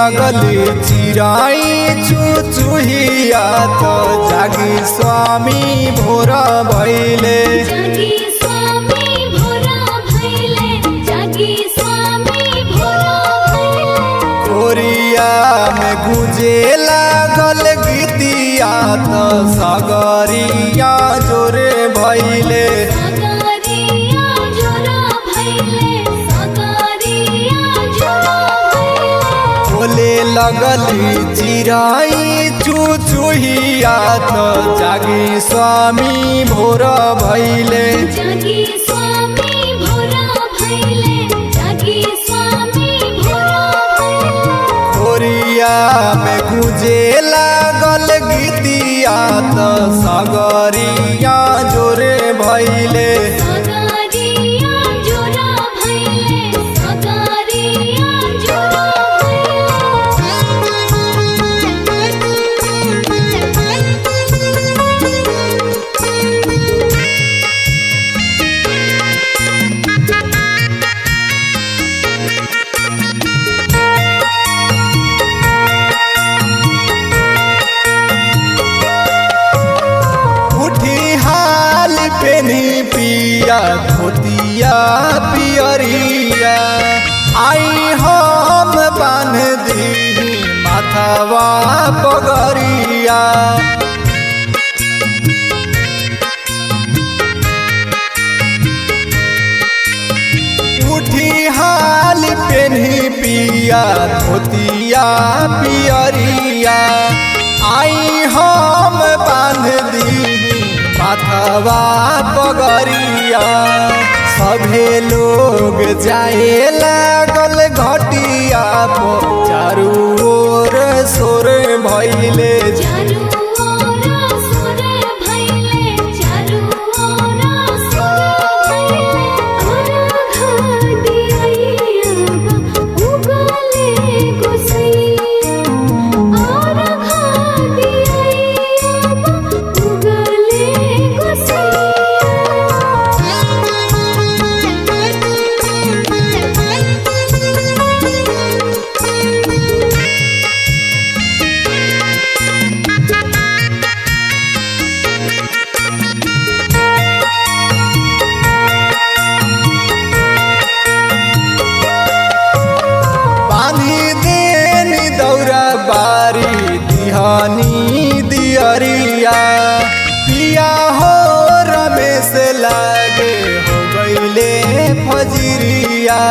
लगली चिराई चुचुहिया त जागी स्वामी भोर भैले जागी स्वामी भोरा भैले जागी स्वामी भोरा भैले कोरिया में गुजे लागल गीतिया त सगरिया जोरे भैले सगरिया जोरा भैले सगरिया जोरा भैले बोले लगली चिराई चुचुहिया त जागी स्वामी भोर भैले जागी स्वामी भोरा भैले जागी स्वामी भोरा भैले कोरिया में गुजे लागल गीतिया त सगरिया जोरे भैले सगरिया जोरा भैले सगरिया जोरा भैले उठी हाल पेनी पिया धोतिया पियरिया आई हम बांध दी माथावा पगरिया उठी हाल पेनी पिया धोतिया पियरिया आई हम बांध दी माथवा पगरिया सभे लोग जाए लागल घटिया पर चारू ओर सोर भैले चारू ओरा सुर भैले चारू ओरा सुर भैले घर दियैया उगले गोसैया और घर दियैया उगले गोसैया बांधी देनी दौरा बारी दिहानी दियरिया पिया हो रमेश लागे हो गईले फजरिया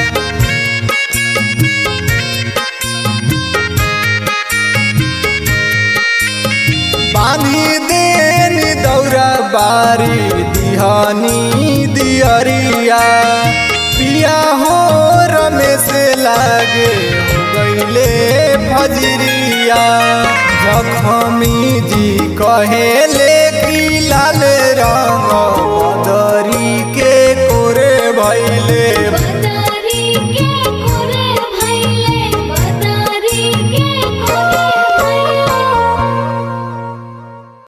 बांधी देनी दौरा बारी दिहानी दियरिया पिया हो रमेश लागे हो गईले फजरिया जखमी जी कहेले की लाल रंग